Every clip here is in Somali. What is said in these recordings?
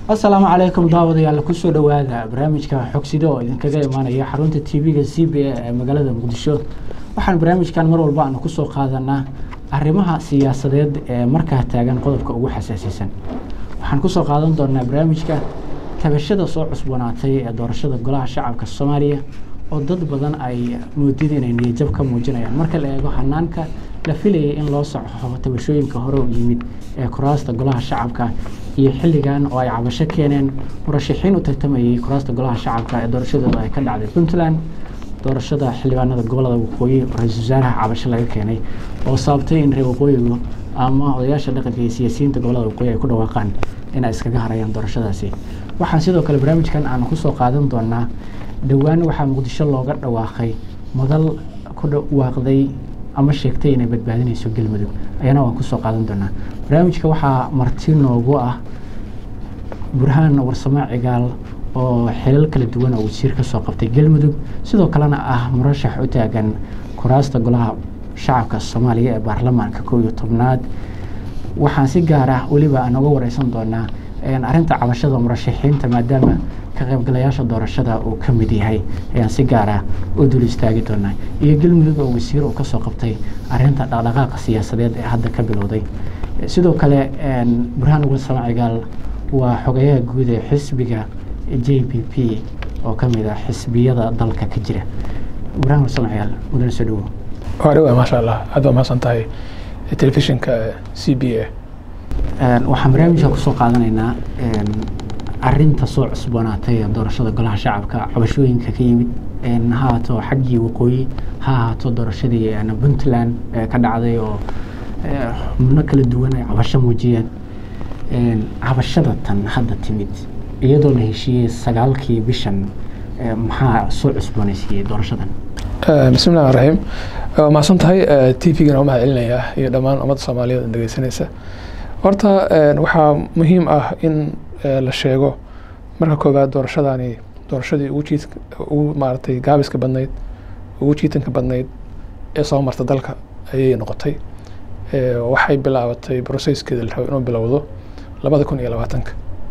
asalaamu calaykum daawadayaal kusoo dhowaada barnaamijka xogsida oo idinkaga imaanaya xarunta t v-ga c b a ee magaalada muqdisho waxaan barnaamijkan mar walba aanu kusoo qaadanaa arrimaha siyaasadeed ee markaa taagan qodobka ugu xasaasiisan waxaan kusoo qaadan doonaa barnaamijka tabashada soo cusboonaatay ee doorashada golaha shacabka soomaaliya oo dad badan ay moodida inay niyajab ka muujinayaan marka la eego hanaanka la filayay in loo soxo tabashooyinka hore u yimid ee kuraasta golaha shacabka iyo xilligan oo ay cabasho keeneen murashaxiin u tartamayay kuraasta golaha shacabka ee doorashadooda ay ka dhacday puntland doorashada xildhibaanada gobolada waqooyi ra-iisul wasaaraha cabasho laga keenay oo sababtay in reer waqooyigu ama odayaasha dhaqanka iyo siyaasiyiinta gobolada waqooyi ay ku dhawaaqaan inay iskaga harayaan doorashadaasi waxaan sidoo kale barnaamijkan aanu kusoo qaadan doonaa dhowaan waxaa muqdisho looga dhawaaqay madal ku dhawaaqday ama sheegtay inay badbaadinayso galmudug ayana waan kusoo qaadan doonaa barnaamijka waxaa marti noogu ah burhaan warsamo cigaal oo xilal kala duwan oo wasiir kasoo qabtay galmudug sidoo kalena ah murashax u taagan kuraasta golaha shacabka soomaaliya ee baarlamaanka kow iyo tobnaad waxaan si gaar ah weliba aan oga wareysan doonaa arrinta cabashada murashaxiinta maadaama ka qaybgalayaasha doorashada uu ka mid yahay ayaan si gaar ah u dul istaagi doonaa iyo galmudug oo wasiir uu kasoo qabtay arrinta dhaqdhaqaaqa siyaasadeed ee hadda ka bilowday sidoo kale burhaan warsamo cigaal waa xogayaha guud ee xisbiga j p p oo ka mid ah xisbiyada dalka ka jira burhaan warsamo cigaal mudane soo dhawo waa dhawa maasha allah aad waa mahadsan tahay telefishinka c b a waxaan barnaamijka kusoo qaadanaynaa arinta soo cusboonaatay ee doorashada golaha shacabka cabashooyinka ka yimid ha haato xaggii waqooyi ha ahaato doorashadii puntland ka dhacday oo xubno kala duwan ay cabasho muujiyeen cabashada tan hadda timid iyadoo la heshiiyey sagaalkii bishan maxaa soo cusboonaysiiyey doorashadan bismi llahi raxiim waa mahadsan tahay t v-gana u mahad celinayaa iyo dhammaan ummadda soomaaliyeed dhegeysanaysa horta waxaa muhiim ah in la sheego marka koowaad doorashadani doorashadii ugu jiid ugu maaragtay gaabiska badnayd ugu jiitanka badnayd ee soo marta dalka ayay noqotay waxay bilaabatay brocesskeeda la rabo inuu bilowdo labada kun iyo labaatanka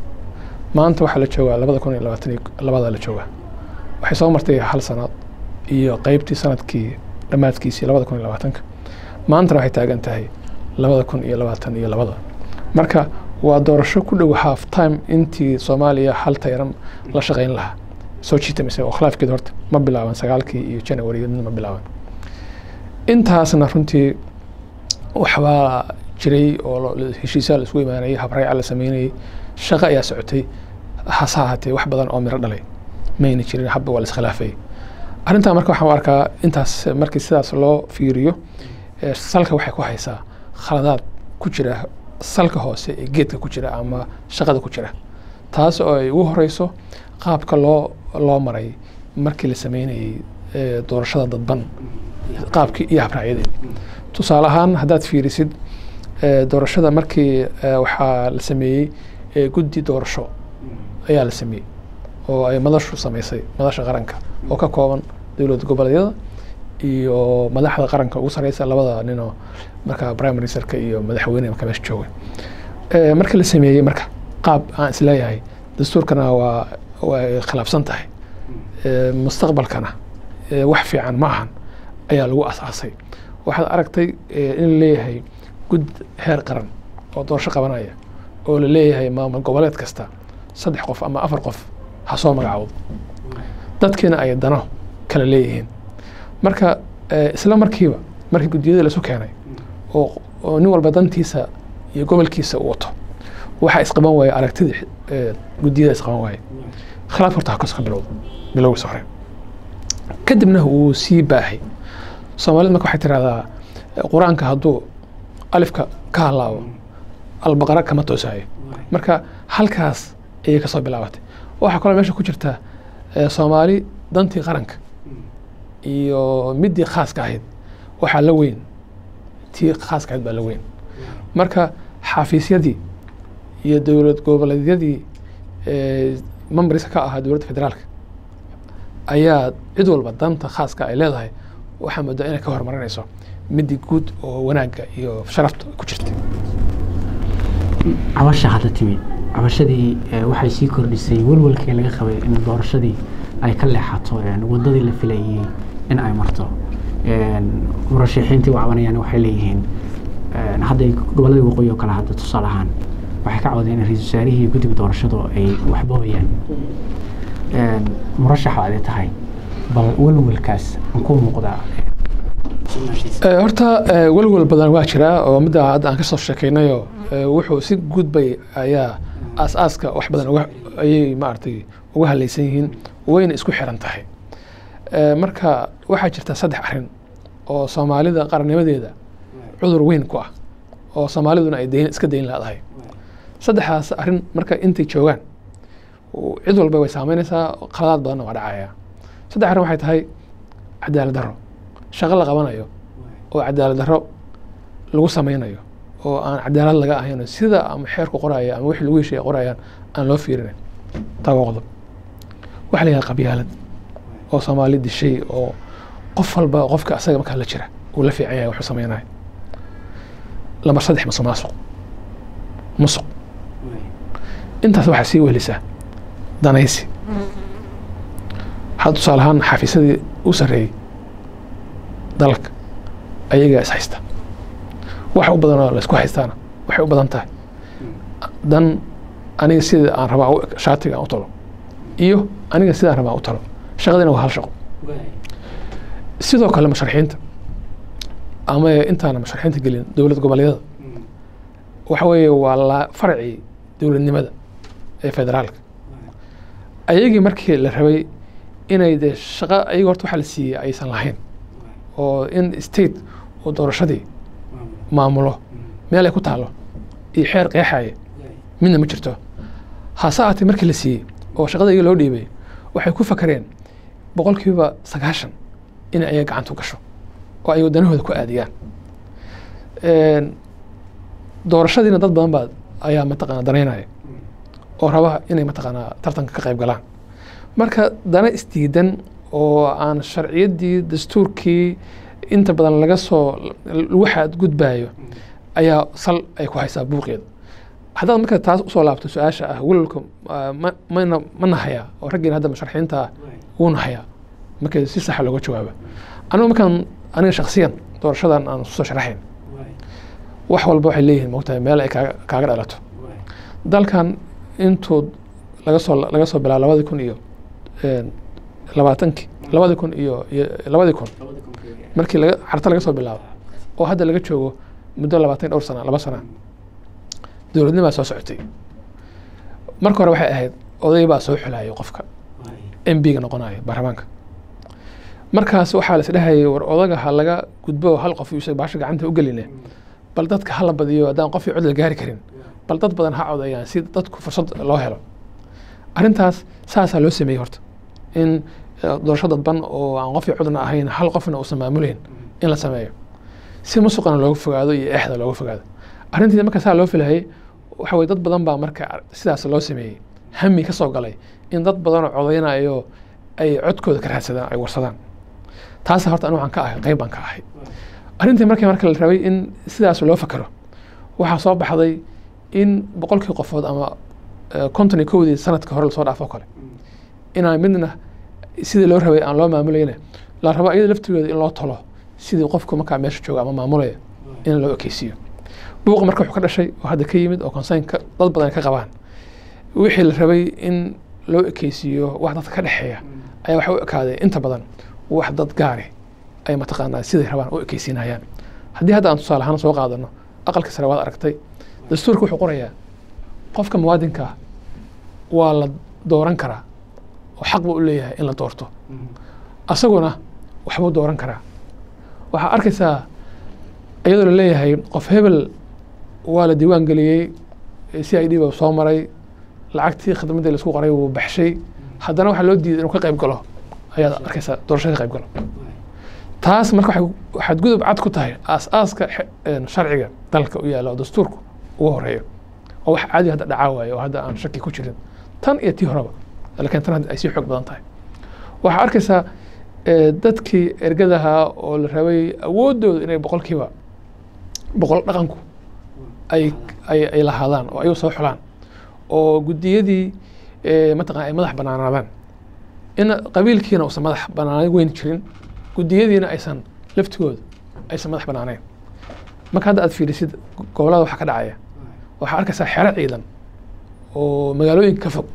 maanta waxaa la joogaa labada kun iyo labaatan iyo labada la joogaa waxay soo martay hal sanaad iyo qeybtii sanadkii dhammaadkiisii labada kun iyo labaatanka maantana waxay taagan tahay labada kun iyo labaatan iyo labada marka waa doorasho ku dhow half time intii soomaaliya hal tayran la shaqeyn lahaa soo jiitamaysa oo khilaafkeed horta ma bilaaban sagaalkii iyo january ma bilaaban intaasna runtii waxbaa jiray oo heshiisyaa la isku imaanayay habrayca la sameynayay shaqo ayaa socotay hase ahaatee wax badan oo miro dhalay mayna jirin habba waa la iskhilaafayay arrintaa marka waxaan u arkaa intaas markii sidaas loo fiiriyo salka waxay ku haysaa khaladaad ku jira salka hoose ee geedka ku jira ama shaqada ku jira taas oo ay ugu horeyso qaabka loo loo maray markii la sameynayay doorashada dadban qaabkii iyo habraacyadii tusaale ahaan haddaad fiirisid doorashada markii waxaa la sameeyey guddi doorasho ayaa la sameeyey oo ay madashu sameysay madasha qaranka oo ka kooban dowlad goboleedyada iyo madaxda qaranka ugu sareysa labada ninoo marka prime ministerka iyo madaxweyne marka meesha jooga marka la sameeyey marka qaab aan isleeyahay dastuurkana waa way khilaafsan tahay mustaqbalkana wax fiican ma ahan ayaa lagu asaasay waxaad aragtay in la leeyahay gud heer qaran oo doorasho qabanaya oo la leeyahay maamul goboleed kasta saddex qof ama afar qof ha soo magacaawdo dadkiina ay dano kala leeyihiin marka isla markiiba markii guddiyada laisu keenay oo nin walba dantiisa iyo gobolkiisa u wato waxaa isqaban waaya aragtidii guddiyada isqaban waaya khilaaf horta hakos ka bilowda bilowgiisa hore kadibna wuu sii baahay soomaalida marka waxay tirahdaa qur-aanka hadduu alifka ka halaabo albaqara kama toosayo marka halkaas ayay kasoo bilaabatay waxaa kaloo meesha ku jirta soomaali dantii qaranka iyo midii khaaska ahayd waxaa la weyn tii khaaska ahayd baa la weyn marka xafiisyadii iyo dowlad goboleedyadii memberska ka ahaa dowladda federaalka ayaa cid walba danta khaaska ay leedahay waxaa moodaa inay ka horumarinayso midii guud oo wanaagga iyo sharafta ku jirta cabasha hadda timid cabashadii eh, waxay sii kordhisay welwelkii laga qabay in doorashadii ay ka leexato een, wadadii la filayay in ay marto Een, murashaxiintii u cabanayaan waxay leeyihiin een, hadda gobolladii waqooyi oo kale hadda tusaale ahaan waxay ka cawdeen in ra-iisul wasaarihii iyo guddiga doorashadu ay waxboobayaan Een, murashax baad tahay bal welwelkaas munkuu muuqdaa Eh, horta eh, welwel badan waa jiraa oo midda hadda aan kasoo sheekaynayo eh, wuxuu si gudbay ayaa aas-aaska wax badan uga ayay maaragtay uga halaysan yihiin wayna isku xiran tahay Eh, marka waxaa jirta saddex arrin oo soomaalida qarannimadeeda cudur weyn ku ah oo soomaaliduna ay dayn iska dayn laadahay saddexdaas arrin marka intay joogaan u- cid walba way saameynaysaa qaladaad badanna waa dhacaya saddex arrin waxay tahay cadaalad darro shaqo la qabanayo oo cadaalad darro lagu sameynayo oo aan cadaalad laga ahayn sida ama xeerku qoraya ama wixii lagu heshiya qorayaan aan loo fiirinayn taa waa qodob waxaa la yidhaha qabyaalad oo soomaali dishay oo qof walba qofka asaga markaa la jira uu la fiican yahay wuxuu sameynayo lambar saddex masuq maasuq musuq intaas waxaa sii wehelisaa danaysi had tusaale ahaan xafiisyadii u sarreeyey dalka ayagaa is haysta waxa u badanoo laysku haystaana waxay u badan tahay dan aniga sida aan rabaa u- shaatiga aan u talo iyo aniga sidaan rabaa u talo shaqadina waa hal shaqo sidoo kale musharaxiinta ama intaana musharaxiinta gelin dowlad goboleedyada waxa weeye waa la farcii dowladnimada ee federaalka ayagii markii la rabay inay dee shaqo ayaga horta waxa la siiyey aysan lahayn oo in state oo doorashadii maamulo meel ay ku taalo iyo xeer qeexaya midna ma jirto hase aatee markii la siiyey oo shaqada iyaga loo dhiibay waxay ku fakareen boqolkiiba sagaashan inay ayaga gacanta u gasho oo ay wadanahooda ku aadiyaan Een, doorashadiina dad badan baa ayaa mataqaana danaynaya oo raba inay mataqaanaa tartanka ka qayb galaan marka dana isdiidan oo aan sharciyaddii dastuurkii inta badan laga soo lagu xadgudbayo ayaa sal ay ku haysaa buuqeeda haddaad marka taas usoo laabto su-aasha ah welwelka ah, ma mana ma nahayaa oo raggiina hadda musharaxiinta ah wuu nahayaa marka si saxa looga jawaaba anigu markaan aniga shaksiyan doorashadan aan soo sharaxayn wax walba waxay leeyihiin mogtahay meel ay kaaga kaaga dhalato dalkan intuu laga soo laga soo bilaabo labadii kun iyo een, labaatankii labadii kun iyo iyo labadii kun markii laga carta laga soo bilaabo oo hadda laga joogo muddo labaatan iyo dhowr sana laba sana dowladnimaa soo socotay marka hore waxay ahayd oday baa soo xulayay qofka m b ga noqonayo baarlamaanka markaas waxaa la isdhehayay war odaga ha laga gudbo hal qof isaga baasha gacanta u geline bal dadka ha la badiyo haddaan qof iyo cod la gaari karin bal dad badan ha codeeyaan si dadku fursad loo helo arrintaas saasaa loo sameeyey horta in eh, doorasho dadban oo aan qof iyo codna ahayn hal qofna uusan maamulayn in la sameeyo si musuqana looga fogaado iyo eexda looga fogaado arrintii marka saa loo filahayay waxa weye dad badan baa marka sidaas loo sameeyey hami ka soo galay in dad badanoo codeynayo ay codkooda ka raadsadaan ay warsadaan taas horta anigu waxaan ka ahay qayb baan ka ahay arrintii markii marka la rabay in sidaas loo fakero waxaa soo baxday in boqolkii qofood ama eh, konton iyo kowdii sanadka hore lasoo dhaafo kale inaan midna sidii loo rabay aan loo maamulayna la rabo iyada laftigeeda in loo talo sidii qofku markaa meesha jooga ama maamulaya in loo ekeysiiyo buuqa marka wuxuu ka dhashay oo hadda ka yimid oo konseynka dad badan ay ka qabaan wixii la rabay in loo ekeysiiyo wax dadka ka dhexeeya ayaa waxa u ekaaday inta badan wax dad gaari ay mataqaanaa siday rabaan u ekeysiinayaan haddii hadda aan tusaale ahaan soo qaadano aqalka sare waad aragtay dastuurka wuxuu qorayaa qofka muwaadinka ah waa la dooran karaa oo xaq buu u leeyahay in la doorto asaguna waxbuu dooran karaa waxaa arkaysaa iyadoo la leeyahay qof hebel waa la diiwaan geliyey c i d ba soo maray lacagtii khidmadii laisku qoray wuu baxshay haddana waxaa loo diiday inuu ka qayb galo ayaad arkaysaa doorashada ka qayb galo taas marka waxay waxaad gudub cad ku tahay aas-aaska xe- een, sharciga dalka u yaalla oo dastuurku ugu horeeyo oo wax caadi hadda dhacaa waaye oo hadda aan shaki ku jirin tan iyo tii horeba laakiin tan hadda ay sii xoog badan tahay waxaa arkaysaa eh, dadkii ergadaha oo la rabay awooddooda inay boqolkiiba boqol dhaqanku ay ay ay lahaadaan oo ayagu soo xulaan oo guddiyadii mataqana ay madax banaanaadaan in qabiilkiina uusan madax banaanay weyn jirin guddiyadiina aysan laftigooda aysan madax banaaneyn marka hadda aad fiirisid gobolada waxaa ka dhacaya waxaa arkaysaa xero ciidan oo magaalooyinka ka fog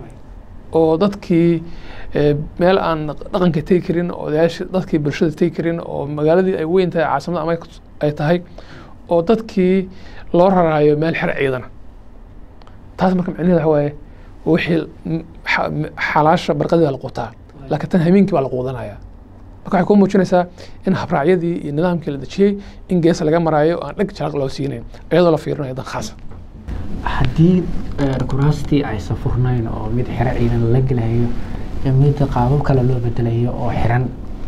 oo dadkii meel aan dhaqanka tegi karin odayaashii dadkii bulshada tegi karin oo magaaladii ay weyn tahay caasimada ama ay tahay oo dadkii loo raraayo meel xero ciidana taas marka micnaheeda waxa waaye wixii xalaasha barqadii baa la quutaa laakiin tan habeenkii baa la quudanaya marka waxay kuu muujinaysaa in habraacyadii iyo nidaamkii la dejiyey in gees laga maraayo aan dheg jalaq loo siinayn iyadoo la fiirinayo dan khaasa haddii kuraastii aysan furnayn oo mid xero ciidan la gelayo mid qaabab kale loo bedelayo oo xiran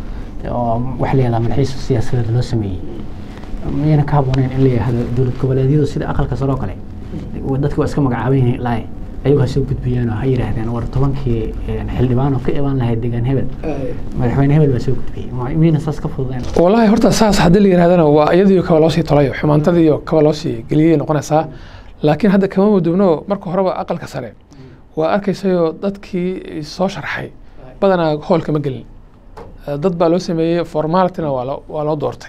oo waxa la yihahdaa madaxiisa siyaasadeed loo sameeyey miyayna ka habbooneyn in la yihahdo dowlad goboleedyadu sida aqalka sare oo kale dadki waa iska magacaaban yihiin laay ayagu ha soo gudbiyeen oo ha yidhaahdeen war tobankii xildhibaan oo ka imaan lahayd deegaan hebel madaxweyne hebel baa soo gudbiyey miyayna saas ka fududeen wallaahi horta saas haddii la yidhahdana waa iyadiio kaba loosii tolayo xumaantadiiyo kaba loosii geliyay noqonaysaa laakiin hadda kama mudubno marka horeba aqalka sare waa arkaysayoo dadkii soo sharxay badanaa hoolka ma gelin dad baa loo sameeyey formalityna waa loo doortay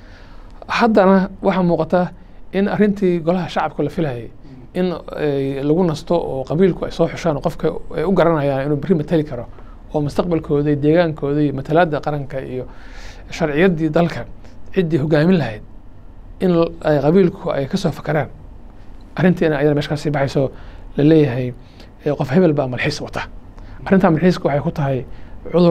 haddana waxaa muuqata in arrintii golaha shacabka la filayay in lagu nasto oo qabiilku ay soo xushaan qofka ay u garanayaan inuu berri matali karo oo mustaqbalkooda iyo deegaankooda iyo matalaadda qaranka iyo sharciyaddii dalka ciddii hogaamin lahayd in qabiilku ay kasoo fakaraan arrintiina ayada meesha kasii baxayso la leeyahay qof hebel baa malxiis wata arrintaa malxiiska waxay ku tahay cudur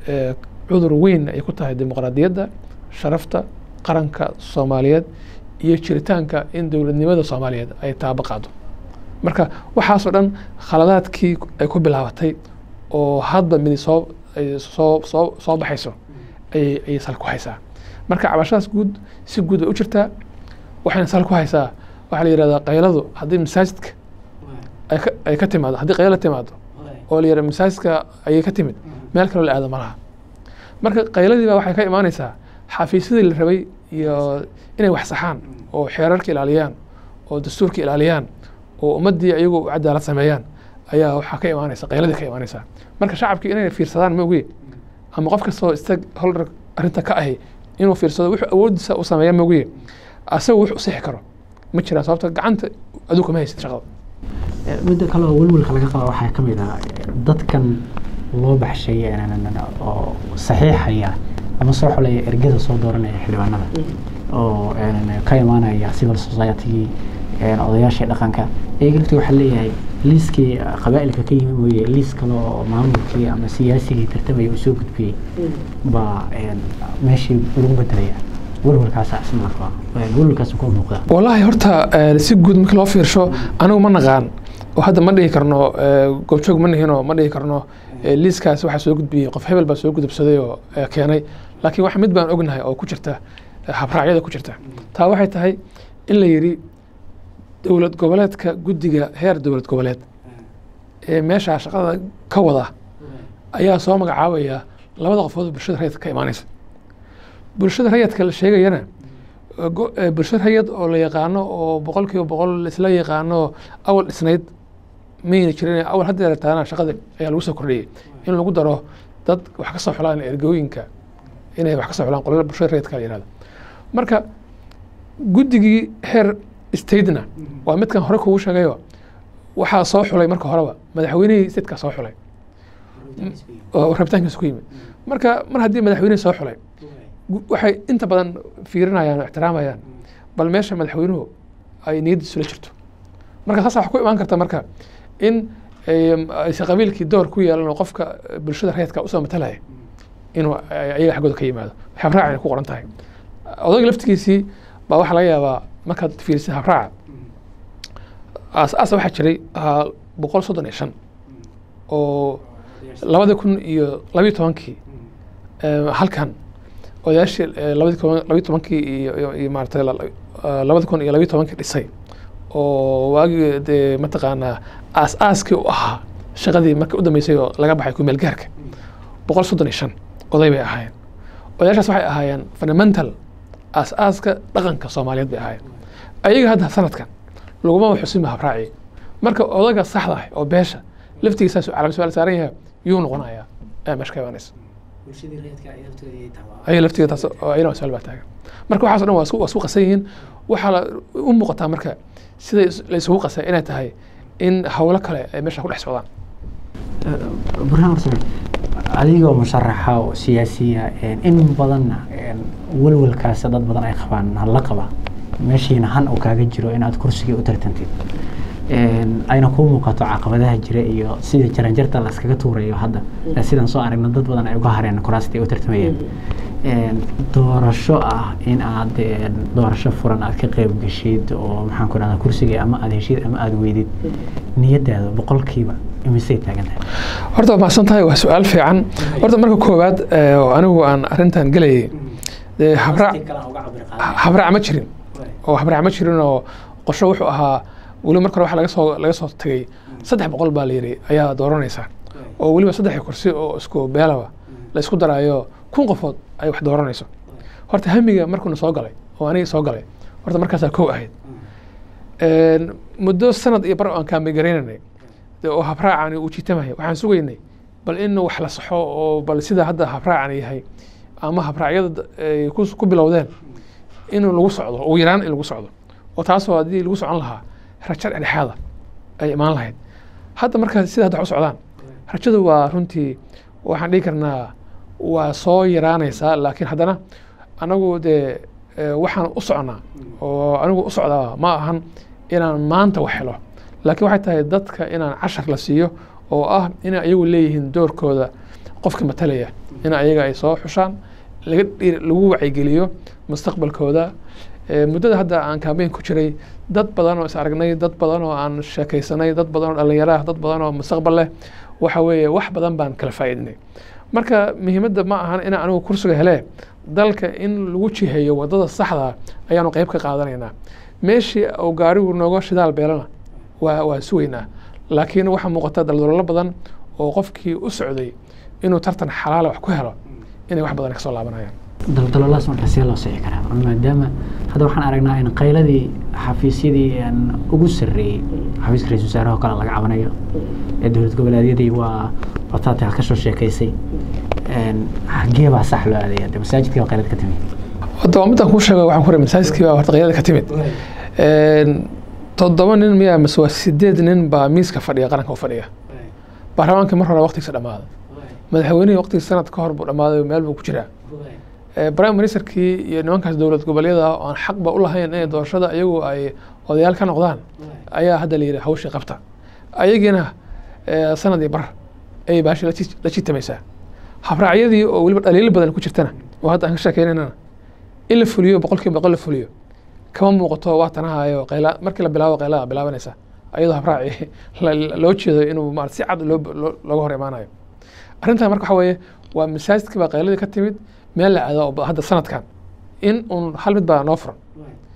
cudur weyn ay ku tahay dimuqraadiyadda sharafta qaranka soomaaliyeed iyo jiritaanka in dowladnimada soomaaliyeed ay taabo qaado marka waxaasoo dhan khaladaadkii ay ku bilaabatay oo hadba midi soo soo soo soo baxayso ayay ayay sal ku haysaa marka cabashadaas guud si guud bay u jirtaa waxayna sal ku haysaa waxaa la yihahdaa qayladu haddii masaajidka ay ka ay ka timaado haddii qayla timaado oo la yihahda masaajidka ayay ka timid meel kaloo la aado ma laha marka qayladii baa waxay ka imaanaysaa xafiisyadii la rabay iyo inay wax saxaan oo xeerarka ilaaliyaan oo dastuurka ilaaliyaan oo ummaddii ayagu u cadaalad sameeyaan ayaa waxaa ka imaanaysa qayladii ka imaanaysa marka shacabkii inay fiirsadaan ma ogi ama qof kastoo istag holder arrinta ka ahi inuu fiirsado wuxuu awoodiisa u sameeya ma ogi asagu wuxuu sixi karo ma jiraan sababta gacanta aduu kama haysid shaqada midda kale oo welwelka laga qaba waxaa ka mid ah dadkan loo baxshay oo saxiixaya ama soo xulaya ergada soo dooranaya xildhibaanada oo ka imaanaya civil society odayaashii dhaqanka iyaga laftii waxaa leeyahay liiskii qabaa'ilka ka yimi mooye liis kale oo maamulkii ama siyaasigii tartamaya uu soo gudbiyey baa meeshii lagu bedelaya welwelkaasa isna qaba welwelkaas ku muuqda wallaahi horta si guud markii loo fiirsho anigu ma naqaan oo hadda ma dhihi karno goobjoog ma nihinoo ma dhihi karno liiskaas waxaa soo gudbiyey qof hebel baa soo gudubsaday oo keenay laakiin wax mid baan ognahay oo ku jirta habraacyada ku jirta taa waxay tahay in la yidhi dowlad goboleedka guddiga heer dowlad goboleed ee meeshaa shaqada ka wada ayaa soo magacaabaya labada qofood bulshada rayidka ka imaanaysa bulshada rayidka la sheegayana bulshada rayid oo la yaqaano oo boqol kiiba boqol isla yaqaano awal dhisnayd mayna jirin awal hadda yarataana shaqada ayaa lagu soo kordhiyey in lagu daro dad wax ka soo xulaan ergooyinka inay wax ka soo xulaan qolada bulshada rayidka la yihahdo marka guddigii heer statena waa midkan hore kugu sheegayo waxaa soo xulay marka horeba madaxweynihii statekaa soo xulay oo rabitaankiisa ku yimid marka mar haddii madaxweynihii soo xulay waxay inta badan fiirinayaan oo ixtiraamayaan bal meesha madaxweynuhu ay niyaddiisu la jirto marka saas waxa ku imaan karta marka in aysan qabiilkii door ku yeelan oo qofka bulshada rayidka usoo matalaya inuu ayaga xaggooda ka yimaado habraac ay ku qoran tahay odayga laftigiisii baa waxaa laga yaabaa markaad fiirisid habraaca aas-aasa waxaa jiray ahaa boqol soddon iyo shan oo labadii kun iyo labiyo tobankii halkan odayaashii labadii kun labiyo tobankii iyo iyo maaragtay labadii kun iyo labiyo tobankii dhisay oo waagii dee mataqaanaa aas-aaskii u ahaa shaqadii markii u dambeysay oo laga baxay kumeel gaarka boqol soddon iyo shan oday bay ahaayeen odayaashaas waxay ahaayeen fundamental aas-aaska dhaqanka soomaaliyeed bay ahaayeen ayaga hadda sanadkan laguma xusinba habraaci marka odaga saxda ah oo beesha laftigiisaas calaamad su-aal saaran yahay yuu noqonayaa ayaa meesha ka imaanaysa ayaga laftigeeda taas oo ayana su-aal baa taagan marka waxaas o dhan waa isku waa isku qasan yihiin waxaa la u muuqataa marka sida la isugu qasay inay tahay in howlo kale ay meesha ku dhex socdaan burhaan horta adigoo musharaxa oo siyaasiya in badanna welwelkaas dad badan ay qabaan la qaba meeshiina han uu kaaga jiro inaad kursigii u tartantid ayna kuu muuqato caqabadaha jira iyo sida jaranjarta la iskaga tuurayo hadda sidaan soo aragna dad badan ay uga hareen kuraastii u tartamayeen doorasho ah in aad doorasho furan aad ka qeyb geshid oo maxaan ku dhahdaa kursigii ama aad heshid ama aad weydid niyadaada boqolkiiba imisay taagan tahay horta waa mahadsan tahay waa su-aal fiican horta marka koowaad oo anigu aan arrintan gelayay dee habraac habraac ma jirin oo habraac ma jirin oo qorsho wuxuu ahaa weliba marka hore waxa laga soo laga soo tegay saddex boqol baa la yidhi ayaa dooranaysa oo weliba saddexdii kursi oo isku beelaba la isku daraayo kun qofood ay wax dooranayso horta hamiga markuuna soo galay oo aniga soo galay horta markaasaa kow ahayd muddo sanad iyo bar aan kaamigaraynanay oo habraacani uu jiitamaya waxaan sugaynay bal in wax la saxo oo bal sida hadda habraacani yahay ama habraacyada ay ku bilowdeen in lagu socdo ugu yaraan in lagu socdo oo taasoo haddii lagu socon lahaa rajo dhexdhexaada ay imaan lahayd hadda markaa sida hadda wax u socdaan rajadu waa runtii waxaan dhihi karnaa waa soo yaraanaysaa laakiin haddana anagu dee waxaan u socnaa oo anigu u socdaa ma ahan inaan maanta wax helo laakiin waxay tahay dadka inaan cashar la siiyo oo ah inay ayagu leeyihiin doorkooda qofka matalaya in ayaga ay soo xushaan laga lagu wacyigeliyo mustaqbalkooda muddada hadda aan kaambeyn ku jiray dad badan oo is aragnay dad badan oo aan sheekaysanay dad badan oo dhallinyaro ah dad badan oo mustaqbal leh waxa weeye wax badan baan kala faa'iidinay marka muhiimadda ma ahan inaan anigu kursiga hele dalka in lagu jiheeyo wadada saxda ayaanu qayb ka qaadanaynaa meeshii uu gaarigu nooga shidaal beelana waa waa sugaynaa laakiin waxaa muuqata daldaloolo badan oo qofkii u socday inuu tartan xalaala wax ku helo inay wax badan kasoo laabanayaan daldaloolaas marka see loo sixi karaa maadaama hadda waxaan aragnaa in qayladii xafiisyadii ugu sarreeyey xafiiska ra-isul wasaaraha kale laga cabanayo ee dowlad goboleedyadii waa wataata ka soo sheekaysay xagee baa sax loo aadaya de masaajidkii baa qaylad ka timid hadda waa midaan kuu sheega waxaan ku ray masaajidkii baa horta qaylada ka timid toddoba nin miyaa mise waa sideed nin baa miiska fadhiya qaranka u fadhiya baarlamaankii mar hore waqtigiisa dhammaaday madaxweynihii waqtigii sanad ka hor buu dhammaaday meel buu ku jiraa prime ministerkii iyo nimankaas dowlad goboleeda oo aan xaqba u lahayn inay doorashada iyagu ay odayaal ka noqdaan ayaa hadda la yidhi hawshii qabta ayagiina sanad iyo bar ayay baashi la jitamaysaa habraacyadii oo weliba dhaliilo badan ku jirtana oo hadda aan ka sheekeynayna in la fuliyo boqolkiiba boqol la fuliyo kama muuqato waa tanahayo qayla markii la bilaabo qaylada bilaabanaysa ayadoo habraaci loo jeedo inuu maarata si cad looga hor imaanayo arrintan marka waxa weeye waa masaajidkii baa qayladii ka timid meel la aado oo hadda sanadkan in un hal mid baa noo furan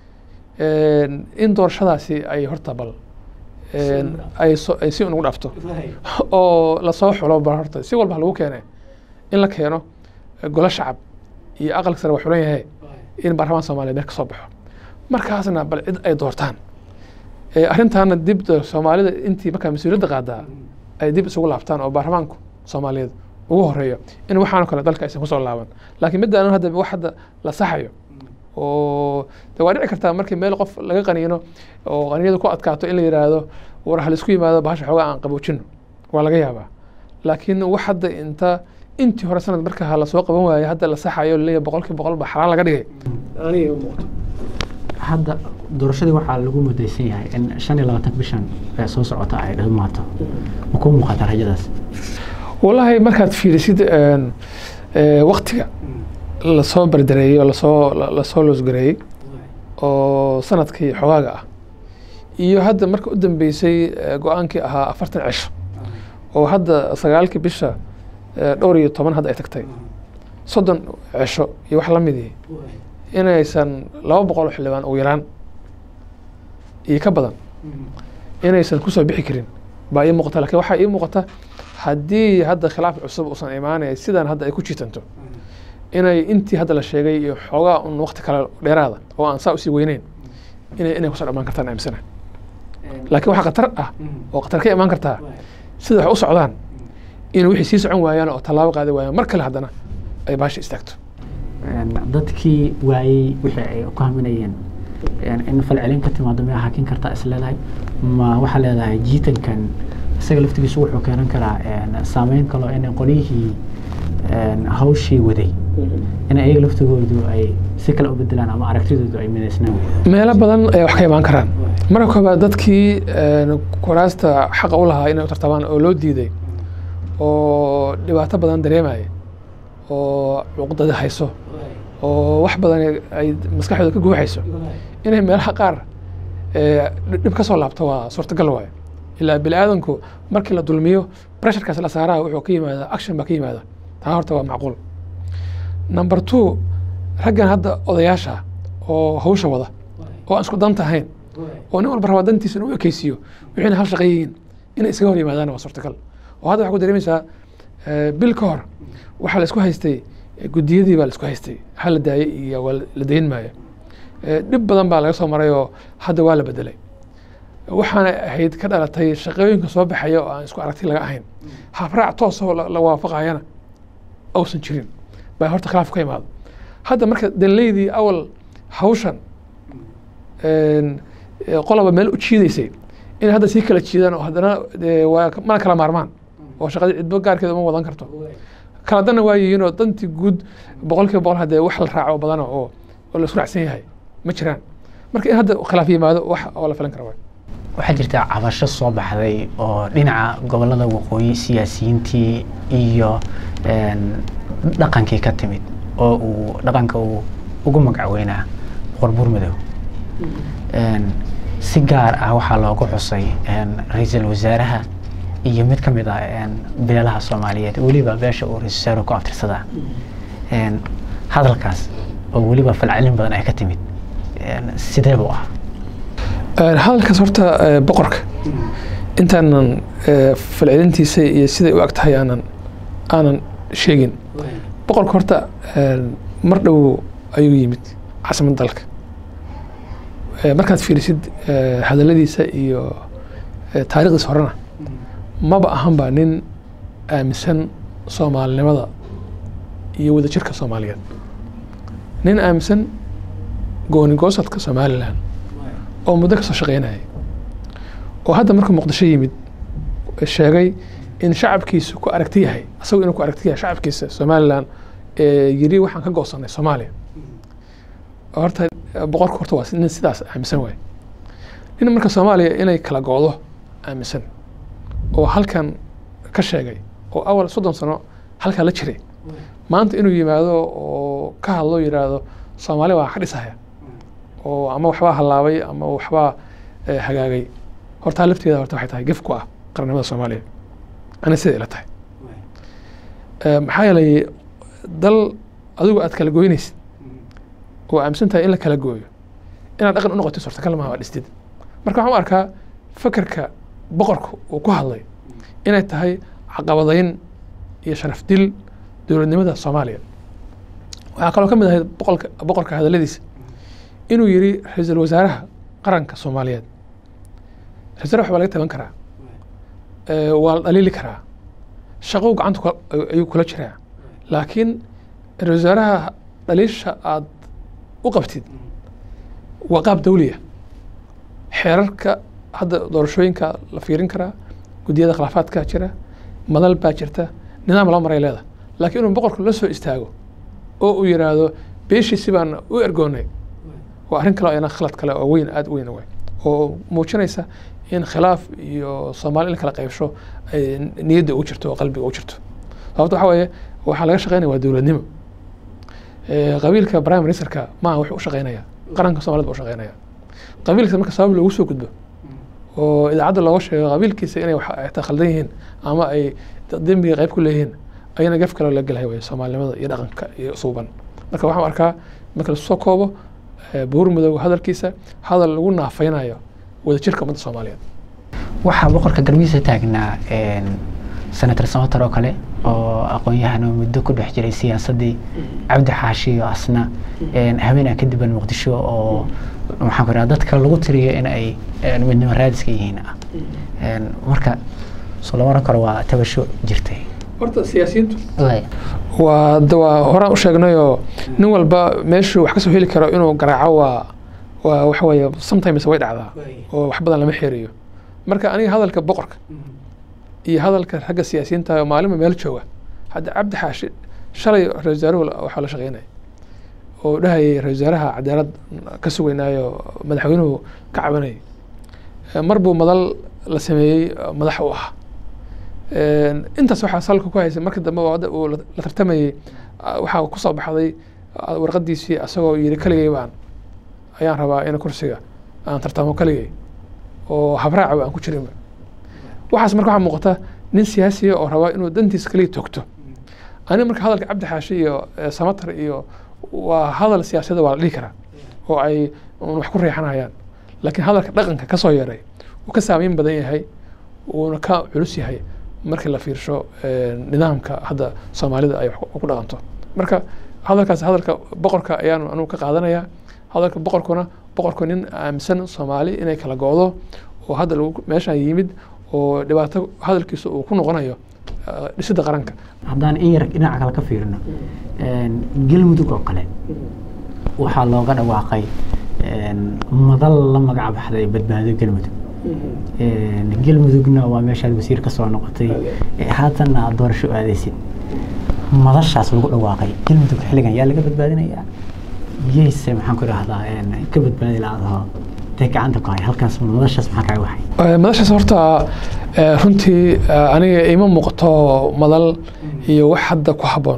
in doorashadaasi ay horta bal ay ay si unugu dhaafto oo lasoo xulo bal horta si walba lagu keene in la keeno golo shacab iyo aqalka sare waa xulan yahay in baarlamaan soomaaliya meel ka soo baxo markaasna bal cid ay doortaan arrintaana dib soomaalida intii markaa mas-uuliyadda qaadaa ay dib isugu laabtaan oo baarlamaanku soomaaliyeed ugu horeeyo in waxaanoo kale dalka aysan kusoo laaban laakiin midda anu hadda wax hadda la saxayo oo de waa dhici kartaa markii meel qof laga qaniino oo qaniyadu ku adkaato in la yidhaahdo war ha laisku yimaado bahasha xoogaa aan qaboojino waa laga yaabaa laakiin wax hadda inta intii hore sanad marka lasoo qaban waayo hadda la saxayo laleeyahay boqolkii boqol ba xalaal laga dhigay aniga muuqato hadda doorashadii waxaa lagu mudaysan yahay in shan iyo labaatan bishan ee soo socota ay dhamaato ma kuu muuqata rajadaas wallaahi markaad fiirisid waktiga lasoo berdereeyey oo lasoo lasoo loosgareeyey oo sanadkii xogaaga ah iyo hadda marka u dambeysay go-aankii ahaa afartan cisho oo hadda sagaalkii bisha dhowr iyo toban hadda ay tagtay soddon cisho iyo wax la midii inaysan laba boqol oo xildhibaan ugu yaraan iyo ka badan inaysan kusoo bixi karin baa ii muuqata lakin waxaa ii muuqata haddii hadda khilaaf cusub uusan imaanaya sidan hadda ay ku jiitanto inay intii hadda la sheegay iyo xoogaa un wakti kale dheeraada oo aan saa usii weyneyn inay inay kusoo dhamaan kartaan aaminsana laakiin waxa khatar ah oo khatar ka imaan kartaa sida wax u socdaan in wixii sii socon waayaan oo tallaabo qaadi waayaan mar kale haddana ay baasha istaagto dadkii waayey wixii ay ku haminayeen in falcelin ka timaado miyaa hakin kartaa is leedahay ma waxaa leedahay jiitankan isaga laftigiisu wuxuu keenan karaa saameyn kaloo in qolyihii hawshii waday in ayaga laftigoodu ay si kale u bedelaan ama aragtidoodu ay midaysnaan meelo badan ay wax ka imaan karaan marka koobaad dadkii kuraasta xaqa u lahaa inay u tartamaan oo loo diiday oo dhibaato badan dareemaya oo cuqdada hayso oo wax badan ay maskaxdooda ka guuxayso inay meelaha qaar dhib ka soo laabto waa suurtagal waayo ilaa bini aadanku markii la dulmiyo pressurkaas la saaraha wuxuu ka yimaada action baa ka yimaada taa horta waa macquul number two raggan hadda odayaasha oo hawsha wada oo aan isku danta ahayn oo nin walba rabaa dantiisa inuu ekeysiiyo wixiina hal shaqo yihiin inay isaga hor yimaadaan waa suurtagal oo hadda waxaa ku dareemaysaa bil ka hor waxaa la isku haystay guddiyadii baa la isku haystay hal la daayay iyo waa la dayin maayo dhib badan baa laga soo maray oo hadda waa la bedelay waxaana ahayd ka dhalatay shaqooyinka soo baxaya oo aan isku aragti laga ahayn habraac toosoo la waafaqayana ausan jirin baa horta khilaaf ka imaado hadda marka danleydii awal hawshan qolaba meel u jiidaysay inay hadda sii kala jiidaan oo haddana waa mana kala maarmaan oo shaqadii cidbo gaarkeeda uma wadan karto kala danna waa yihiin oo dantii guud boqol kiiba boqol haddee wax la raaco badana oo oo la isku raacsan yahay ma jiraan marka in hadda khilaaf yimaado wax oo la filan kara waay waxaa jirta cabasho soo baxday oo dhinaca gobolada waqooyi siyaasiyiintii iyo dhaqankii ka timid oo uu dhaqanka uu ugu magacaweynaa boqor buurmadow si gaar ah waxaa loogu xusay ra-iisul wasaaraha iyo mid ka mid ah beelaha soomaaliyeed weliba beesha uu ra-isul wasaaruhu ku abtirsadaa hadalkaas oo weliba falcelin badan ay ka timid sidee buu ah hadalkaas horta boqorka intaanan falcelintiisa iyo siday u ag tahay aanan aanan sheegin boqorka horta mar dhow ayuu yimid caasimadda dalka markaad fiirisid hadaladiisa iyo taarikhdiisa horena maba ahanba nin aaminsan soomaalinimada iyo wadajirka soomaaliyeed nin aaminsan goonigoosadka somalilan oo muddo kasoo shaqeynayay oo hadda markuu muqdisho yimid sheegay in shacabkiisu ku aragti yahay asagoo inuu ku aragti yahay shacabkiisa somalilan yiri waxaan ka goosanay soomaaliya horta boqorka horta waa nin sidaas aaminsan waay nin marka soomaaliya inay kala goodo aaminsan oo halkan ka sheegay oo awal soddon sano halkaa la jiray maanta inuu yimaado oo ka hadlo yidhaahdo soomaaliya waa ka dhisaya oo ama waxbaa hallaabay ama waxbaa hagaagay hortaa lafteeda horta waxay tahay gef ku ah qarnimada soomaaliya ana sida ila tahay maxaa yeelay dal adigu aad kala goynaysid oo aaminsan tahay in la kala gooyo inaad dhaqan u noqotid suurtagal maha waa dhistid marka waxaan u arkaa fakerka boqorka uu ku hadlay inay tahay caqabadayn iyo sharaf dil dowladnimada soomaaliya waxaa kaloo ka mid ahayd boqolka boqorka hadalladiisa inuu yiri ra-iisul wasaaraha qaranka soomaaliyeed ra-isul wasaaraha waxbaa laga taban karaa waa la dhaliili karaa shaqou gacanta ayuu kula jiraa laakiin ra-isul wasaaraha dhaliisha aad u qabtid waa qaab dawliya xeerarka hadda doorashooyinka la fiirin karaa guddiyada khilaafaadka jira madal baa jirta nidaam loo maray leeda laakiin inuu boqorku la soo istaago oo uu yidhaahdo beeshiisi baan u ergoonay waa arrin kale ayna khalad kale oo weyn aada u weyn way oo muujinaysa in khilaaf iyo soomaali in la kala qaybsho ay niyadda ugu jirto oo qalbiga ugu jirto sababta waxaa weeye waxaa laga shaqeynaya waa dowladnimo qabiilka prime ministerka maaha wuxuu u shaqeynaya qaranka somalida buu u shaqeynaya qabiilkiisa marka sabab loogu soo gudbo oo idaacadda looga sheego qabiilkiisa inay ta khaldan yihiin ama ay dembiga qayb ku leeyihiin ayana gaf kale la gelhay way soomaalinimada iyo dhaqanka iyo suuban marka waxaan arkaa marka lasu soo koobo buur madooga hadalkiisa hadal lagu naafeynayo wadajirka ummadda soomaaliyeed waxaa boqorka garbihiisa taagnaa senator samatar oo kale oo aqoon-yahan oo muddo ku dhex jiray siyaasaddii cabdi xaashi iyo asna habeenaa kadiban muqdisho oo maxaan ku idhaha dadka lagu tiriyo in ay een, midnimo raadiska yihiin ah Een, marka soo lama oran karo waa tabasho jirtay horta siyaasiyiintu Waaya. waa de waa horaan u sheegnayoo nin walba meeshuu wax kasoo heli karo inuu garaaco waa waa waxa weeye sometimes way dhacdaa oo wax badan lama xeeriyo marka aniga hadalka boqorka iyo hadalka ragga siyaasiyiinta oo maalinba meel jooga hadda cabdi xaashi shalay ra-isul wasaaruhu la- waxaa la shaqeynaya oo dhahayay ra-isul wasaaraha cadaalad ka sugaynaayo madaxweynuhu ka cabanayay Eh, mar buu madal la sameeyey eh, madax u ah Een, intaas waxaa salka ku haysay markii dambe oo hadda uu la la tartamayey ah, waxaa kusoo baxday ah, warqadiisii asagoo yiri kaligay baan ayaan rabaa in kursiga aan tartamo kaligay oo habraacaba aan ku jirinba waxaas marka waxaa muuqata nin siyaasiya oo rabaa inuu dantiisa kaliya togto aniga marka hadalka cabdi xaashi iyo eh, samatar iyo waa hadal siyaasadda waa la dhihi karaa oo ay un wax ku reexanayaan laakiin hadalka dhaqanka ka soo yeeray uu ka saameyn badan yahay uuna ka culus yahay markii la fiirsho eh, nidaamka hadda soomaalida ay wax ku- ku dhaqanto marka hadalkaas hadalka boqorka ayaan anugu ka qaadanaya hadalka boqorkuna boqorku nin aaminsan soomaali inay kala go'do oo hadda lagu meeshaan yimid oo dhibaato hadalkiisa uu ku noqonayo eh, dhisidda qaranka haddaan in yar dhinaca kale ka fiirino een, galmudug oo kale waxaa looga dhawaaqay een, madal la magac baxday badbaado galmudug Een, galmudugna waa meeshaad wasiir ka soo noqotay ee haatanna aad doorasho aadaysid madashaas lagu dhawaaqay galmudug xilligan yaa laga badbaadinayaa yeyse maxaan ku idhahdaa een, ka badbaadi la-aadaho dee gacanta ku hay halkaas madashaas maxaa kaaga waxay Eh, madashaas horta eh, runtii eh, aniga ima muuqato madal iyo wax hadda ku habboon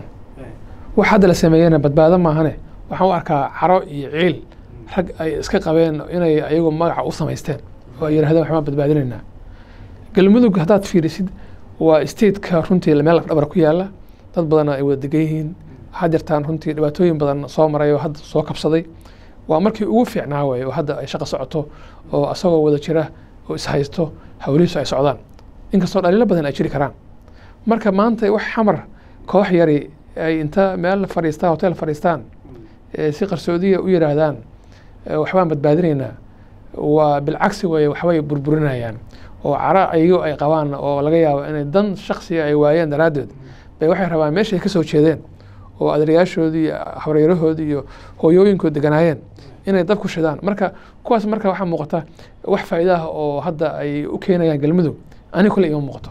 wax hadda la sameeyena badbaado maahane waxaan u arkaa caro iyo ciil rag ay iska qabeen inay ayagu magaca u samaysteen oo ay yidhahdeen waxbaan badbaadinaynaa galmudug haddaad fiirisid waa stateka runtii meel lafdhabar ku yaala dad badan ay wada degan yihiin waxaa jirtaan runtii dhibaatooyin badan soo maray oo hadda soo kabsaday waa markii ugu fiicnaa way oo hadda ay shaqo socoto oo asagoo wada jira oo ishaysto hawlihiisu ay socdaan inkastoo dhaliilo badan ay jiri karaan marka maanta wax xamar koox yari ay inta meel fadhiistaan hotel fadhiistaan eh, si qarsoodiya u yidhaahdaan eh, waxbaan badbaadinaynaa waa bilcagsi weye waxbay burburinayaan oo cara ayago ay qabaan oo laga yaabo inay dan shaksiga ay waayeen daraaddeed bay waxay rabaan meeshay ka soo jeedeen oo adeerayaashoodii iyo habaryarahoodii iyo hooyooyinkood deganaayeen inay dab ku shidaan marka kuwaas marka waxaa muuqata wax faa'iida ah oo hadda ay u keenayaan galmudug aniga kule ima muuqato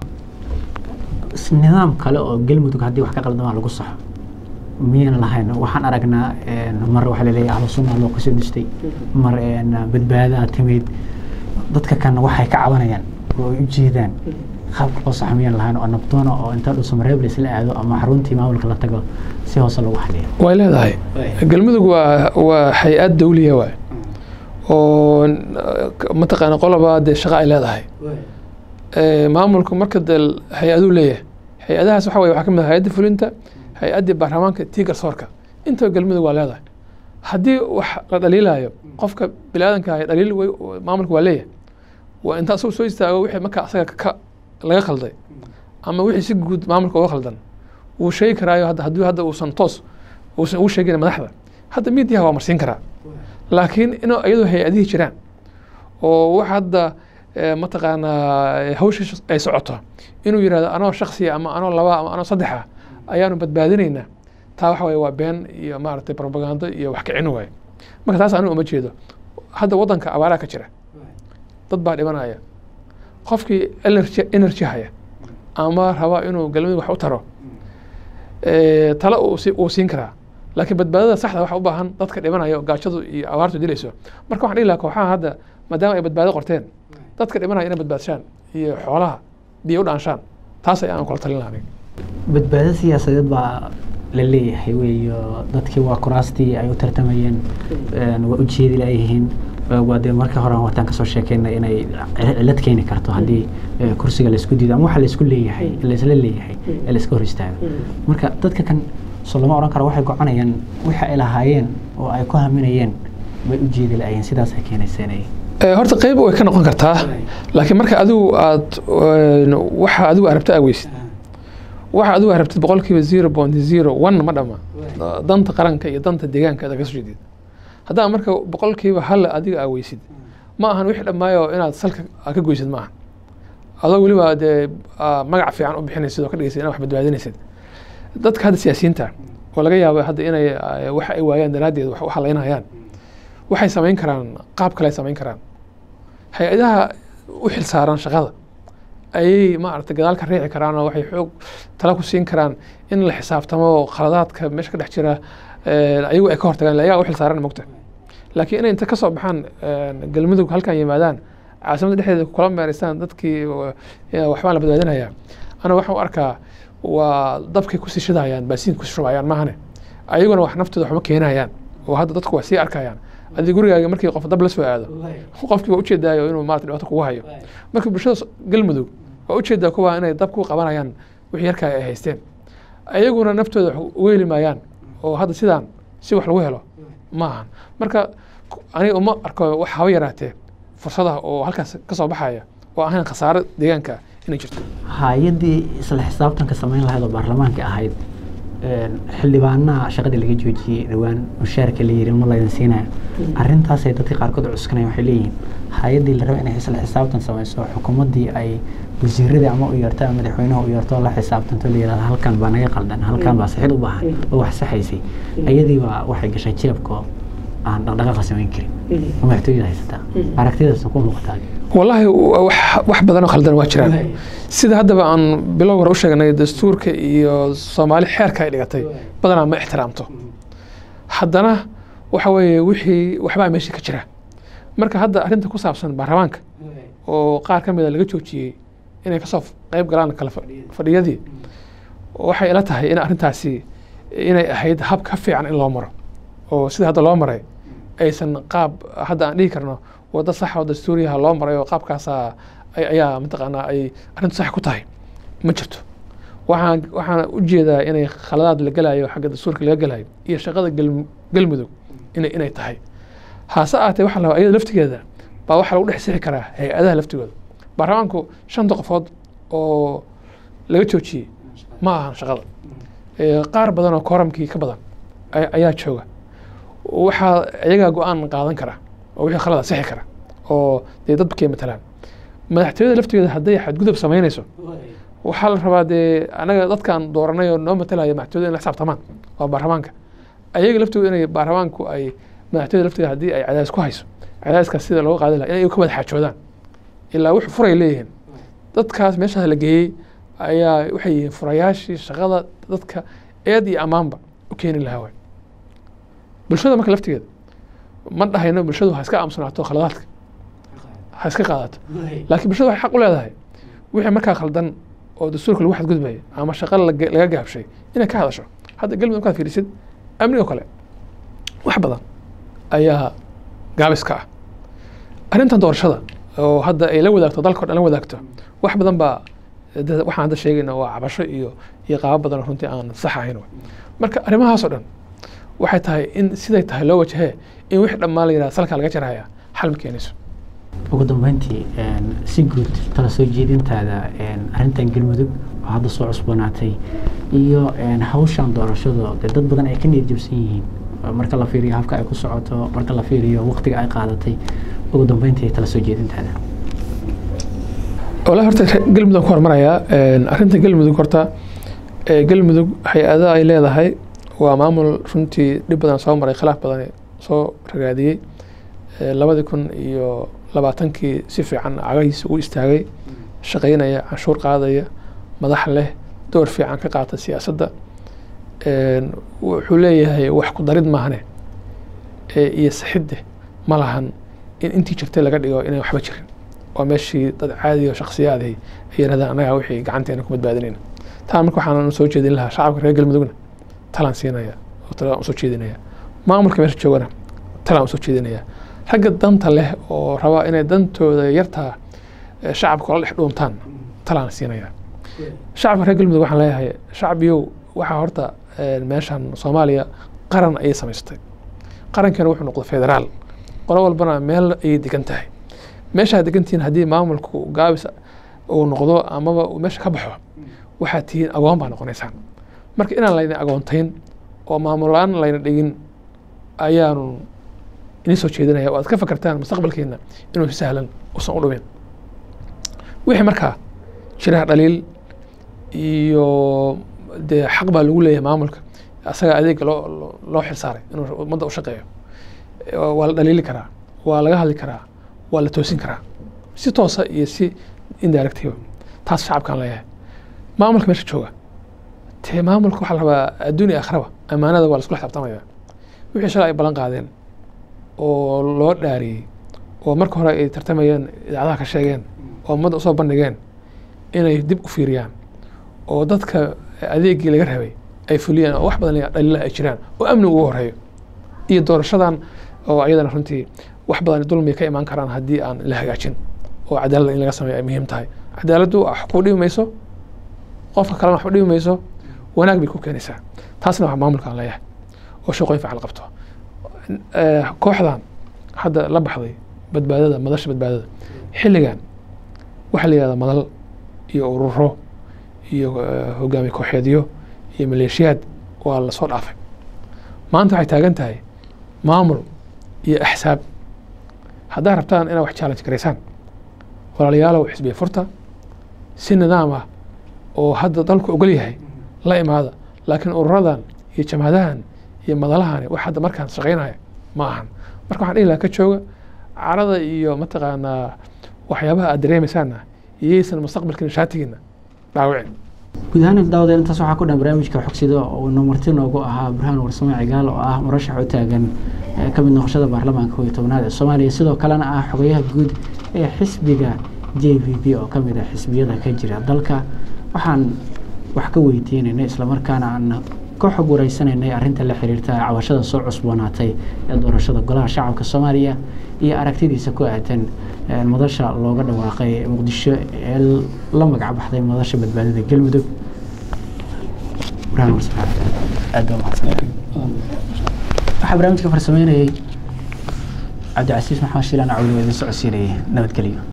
nidaam kale oo galmudug haddii wax ka qaldamaa lagu saxo miyayna lahayn waxaan aragnaa een, mar waxaa laleeyahay ahlu sunna loo kasoo distay mar een, badbaadaa timid dadka kan waxay ka cabanayaan oo ay u jeedaan qaabka loo saxo miyaan lahayn oo nabdoona oo inta dhuusamareeb laisla aado ama xaruntii maamulka la tago si hoose lagu xaliyo way leedahay galmudug waa waa hay-ad dawliya waay oo n- mataqaana qoloba dee shaqo ay leedahay Eh, maamulku marka dee hay-aduu leeyahay hay-adahaas waxa weye waxaa ka mid ah hay-adda fulinta hay-addii baarlamaanka tii garsoorka intaba galmudug waa leedahay haddii wax la dhaliilayo qofka biniaadanka ah dhaliil wey maamulka waa leeyahay waa inta asagoo soo istaago wixii marka asaga ka laga khalday ama wixii si guud maamulka uga khaldan wuu sheegi karaayo hadda haddii hadda uusan toos uusan ugu sheegin madaxda hadda miidiyaha waa marsiin karaa laakiin inuu iyadoo hay-adihii jiraan oo wax hadda eh, mataqaanaa eh, hawsha ay socoto inuu yidhahdo anoo shaksiya ama anoo laba ama anoo saddexa ayaanu badbaadinaynaa taa waxa waye waa been iyo maaragtay propagando iyo wax kicin waaye marka taas anigu uma jeedo hadda waddanka abaaraha ka jira dad baa dhimanaya qofkii energy energy haya ama raba inuu galmudug wax u taro eh, talo uu si- uu siin karaa laakiin badbaadada saxda waxa u baahan dadka dhimanaya oo gaajadu iyo abaartu dilayso marka waxaan dhihi lahaa kooxaha hadda maadaama ay badbaado qorteen dadka dhimanaya inay badbaadshaan iyo xoolaha biyo u dhaanshaan taas ayaan kula talin lahaa aniga badbaado siyaasadeed baa la leeyahay weeyo dadkii waa kuraastii ay u tartamayeen een, waa ujeedi layihiin waa dee marka hore wataan kasoo sheekeynay inay cil- cilad keeni karto haddii eh, kursiga laisku diido ama waxa laisku leeyahay laisla leeyahay ee laiska hor istaago marka dadka kan soo lama odhan karo waxay goconayaan wixii ay lahaayeen oo ay ku haminayeen bay ujeedi layihiin sidaas ay keenaysa inay Eh, horta qeyb way ka noqon kartaa laakiin marka adigu aad een, waxa adigu arabta aaweysid waxa adigu arabtid boqolkiiba zero point zero one ma dhama danta qaranka iyo danta deegaanka aad ka soo jeedid haddaan marka boqolkiiba hal adiga aa weysid ma ahan wixii dhammaayo inaad salka aa ka goysid ma ahan adoo weliba dee aa magac fiican u bixinaysid oo ka dhigaysid inaad wax badbaadinaysid dadka hadda siyaasiyiinta oo laga yaabo hadda inay ah, wax ay waayaan daraaddeed wax u halaynayaan waxay samayn karaan qaab kale ay samayn karaan hay-adaha u xilsaaran shaqada ayay maaragtay gadaal ka riixi karaan oo waxay xoog tala ku siin karaan in la xisaabtamo khaladaadka meesha ka dhex jira eh, ayagu ay ka hortagaan ila ayagaa u xilsaaran mogta laakiin inay inta ka soo baxaan eh, galmudug halkan yimaadaan caasimadda dhexdeeda kula meeraystaan dadkii eh, waxbaan la badbaadinayaa ana waxaan u arkaa waa dabkay kusii shidayaan baasiin kusii shubayaan maahane ayaguna wax naftooda waxma keenayaan oo hadda dadku waa sii arkayaan adii gurigaaga markii qof dab la soo aado qofkii waa ujeedaayo inuu maarata dhibaato kugu hayo marka bulshada s- galmudug waa ujeedaa kuwa inay dab ku qabanayaan wixii yarkaa ay haysteen ayaguna naftooda wax uga heli maayaan oo hadda sidaan si wax lagu helo ma ahan marka ku- aniga uma arko wax haba yaraatee fursadaha oo halkaas ka soo baxaya oo ahayn khasaaro deegaanka inay jirto hay-addii isla xisaabtanka samayn lahayd oo baarlamaanka ahayd een, xildhibaanaha shaqadii laga joojiyey dhowaan mushaarka la yiri ma laydin siinayo arrintaasay dadka qaarkood cuskanaya waxay leeyihiin hay-addii la raba inay isla xisaabtan samayso xukuumaddii ay wasiiradii ama u yeerto ama madaxweynaha u yeerto oo la xisaabtanto la yihahdo halkan baa naga qaldan halkan baa saxid u baahan oo wax saxaysay ayadii baa waxay gashay jeebka oo aan dhaqdhaqaaqa samayn karin oo madaxtooyada haysataa aragtidaas ku muuqataa والله wax wax badan oo khaldan waa jiraan sida haddaba aan bilow hore u sheegnay dastuurka iyo soomaali xeerka ay dhigatay badanaa ma ixtiraamto haddana waxa weeye wixii waxbaa meesha ka jira marka hadda arrinta ku saabsan baarlamaanka oo qaar ka mida laga joojiyey inay kasoo qayb galaan kala fa- fadhiyadii waxay ila tahay in arrintaasi inay ahayd hab ka fiican in loo maro oo sida hadda loo maray aysan qaab hadda aan dhihi karno waddo sax oo dastuuriyaha loo maray oo qaabkaasaa ay- ayaa mataqaanaa ay arrintu sax ku tahay ma jirto waxaan waxaan u jeedaa inay khaladaad la gelayo xagga dastuurka laga gelayo iyo shaqada galm- galmudug inay inay tahay haase aatee waxaa la rabaa iyada laftigeeda baa waxaa lagu dhex sixi karaa hay-adaha laftigooda baarlamaanku shanta qofood oo laga joojiyey ma ahan shaqada Ee, qaar badan oo kooramkii ka badan ay- ayaa jooga waxaa iyagaa go-aan qaadan kara oo wixii khalada sixi kara oo dee dadkay matalaan madaxtooyada laftigeeda hadday xadgudub samaynayso waxaa la rabaa dee anaga dadkaan dooranay oo noo matalaya madaxtooyada in la xisaabtamaan waa baarlamaanka ayaga laftooda inay baarlamaanku ay madaxtooyada laftigeeda haddii ay cadaadis ku hayso cadaadiskaas sida looga qaadi lahaa inay ka wada xaajoodaan ilaa wuxuu furay leeyihiin dadkaas meeshaas la geeyey ayaa waxay yihiin furayaashii shaqada dadka eed iyo ammaanba u keeni lahaa waay bulshada marka laftigeeda ma dhahayno bulshadu ha iska aamusanaato khaladaadka ha iska qaadato laakiin bulshada waxay xaq u leedahay wixii markaa khaldan oo dastuurka lagu xadgudbaya ama shaqa laga laga gaabshay inay ka hadasho hadda galmudug markaad fiirisid amnigo kale wax badan ayaa gaabiska ah arrintan doorashada oo hadda ay la wadaagto dalka o dhan la wadaagto wax badan baa dad- waxaan hadda sheegayna waa cabasho iyo iyo qaabo badan oo runtii aan sax ahayn waay. marka arrimahaas oo dhan waxay tahay in siday tahay loo wajahee in wixii dhammaan la yidhaha salkaa laga jaraya xal ma keenayso ugu dambeyntii een, si guud tala soo jeedintaada een, arrintan galmudug oo hadda soo cusboonaatay iyo een, hawshan doorashada dee dad badan ay ka niyad jabsan yihiin oo marka la fiiriyo habka ay ku socoto marka la fiiriyo waqtiga ay qaadatay ugu dambeyntii tala soo jeedintaada walahi horta re- galmudug ku hormarayaa Een, arrinta galmudug horta ee, galmudug hay-ada ay leedahay waa maamul runtii dhib badan soo maray khilaaf badan soo ragaadiyey Ee, labadii kun iyo labaatankii si fiican cagahiisa u istaagay shaqaynaya canshuur qaadaya madax leh door fiican ka qaata siyaasadda Een, wuxuu leeyahay wax ku darid maahane ee, iyo saxidde ma lahan in intii jirtay laga dhigo inay waxba jirin oo meeshii dad caadi oo shakhsiyaadii ay yidhahdaan annagaa wixii gacanteena ku badbaadinayna taa marka waxaan soo jeedin lahaa shacabka reer galmudugna talaan siinaya oo talaan usoo jeedinaya maamulka meesha joogana talaan usoo jeedinaya ragga danta leh oo rabaa inay dantooda yartaa eh, shacabka ola dhex dhuuntaan talaan siinaya shacabka reer galmudug waxaan leeyahay shacbiyow waxaa horta eh, meeshan soomaaliya qaran ayay samaysatay qarankeena wuxuu noqday federaal qolo walbana meel ayay degan tahay meeshaa degantihiin haddii maamulku gaabis uu noqdo amaba uu meesha ka baxo waxaad tihiin agoon baa noqonaysaan marka inaan laydin agoontayn oo maamul la-aan layna dhigin ayaanu inii soo jeedinaya oo aad ka fakartaan mustaqbalkiina inuu si sahlan usan u dhumin wixii markaa jiraha dhaliil iyo dee xaq baa lagu leeyahay maamulka asaga adeega loo loo- loo xilsaaray inuu ummadda u shaqeeyo waa la dhaliili karaa waa laga hadli karaa waa la toosin karaa si toosa iyo si indirectiva taas shacabkaan leeyahay maamulka meesha jooga tee maamulka waxaa la rabaa adduun iyo akhraba ammaanada waa la iskula xisaabtamaya wixii shalay ay ballan qaadeen oo loo dhaariyey oo marka hore ay tartamayeen idaacadaha ka sheegeen oo ummadda usoo bandhigeen inay dib u fiiriyaan oo dadka adeegii laga rabay ay fuliyaan oo wax badan dhaliilaha ay jiraan oo amni ugu horeeyo iyo doorashadan oo ayadana runtii wax badan dulmi ka imaan karaan haddii aan la hagaajin oo cadaaladda in laga sameeyo ay muhiim tahay cadaaladdu wax ku dhibi mayso qofka kalena wax u dhibi mayso wanaag bay ku keenaysaa taasna waa maamulkaan leeyahay oo shaqooyin fiican la qabto Eh, kooxdan hadda la baxday badbaadada madasha badbaadada xilligan waxaa la yihahdaa madal iyo ururo iyo eh, hogaamiye kooxeedyo iyo maleeshiyaad waa lasoo dhaafay maanta waxay taagan tahay maamul iyo axsaab haddaad rabtaan inaad wax challenge garaysaan walaalayaalow xisbiya furta si nidaam ah oo hadda dalku ogol yahay la imaada laakiin ururadan iyo jamhadahan iyo madalahani wax hadda markaan shaqaynaya ma ahan marka waxaan dhihi lahaa ka jooga carada iyo mataqaanaa waxyaabaha aad dareemaysaanna iyaysan mustaqbalkiina shaatigiina dhaawicin guud ahaan daawada intaas waxaa ku dhan barnaamijka xogsida oo ina marti noogu ahaa burhaan warsame cigaal oo ah murashax u taagan ee ka mid noqoshada baarlamaanka kow iyo tobnaad ee soomaaliya sidoo kalena ah xogayaha guud ee xisbiga j v p oo ka mid ah xisbiyada ka jira dalka waxaan wax ka weydiinaynay islamarkaana aan ka xog wareysanaynay arrinta la xiriirta cabashada soo cusboonaatay ee doorashada golaha shacabka soomaaliya iyo aragtidiisa ku aadan ee madasha looga dhawaaqay muqdisho ee la magac baxday madasha badbaadada galmudug burhaan warsame aad baa mahadsan waxaa barnaamijka farsameynayay cabdicasiis maxamed shiilaan cawli oo idin socodsiinayay nabadgelyo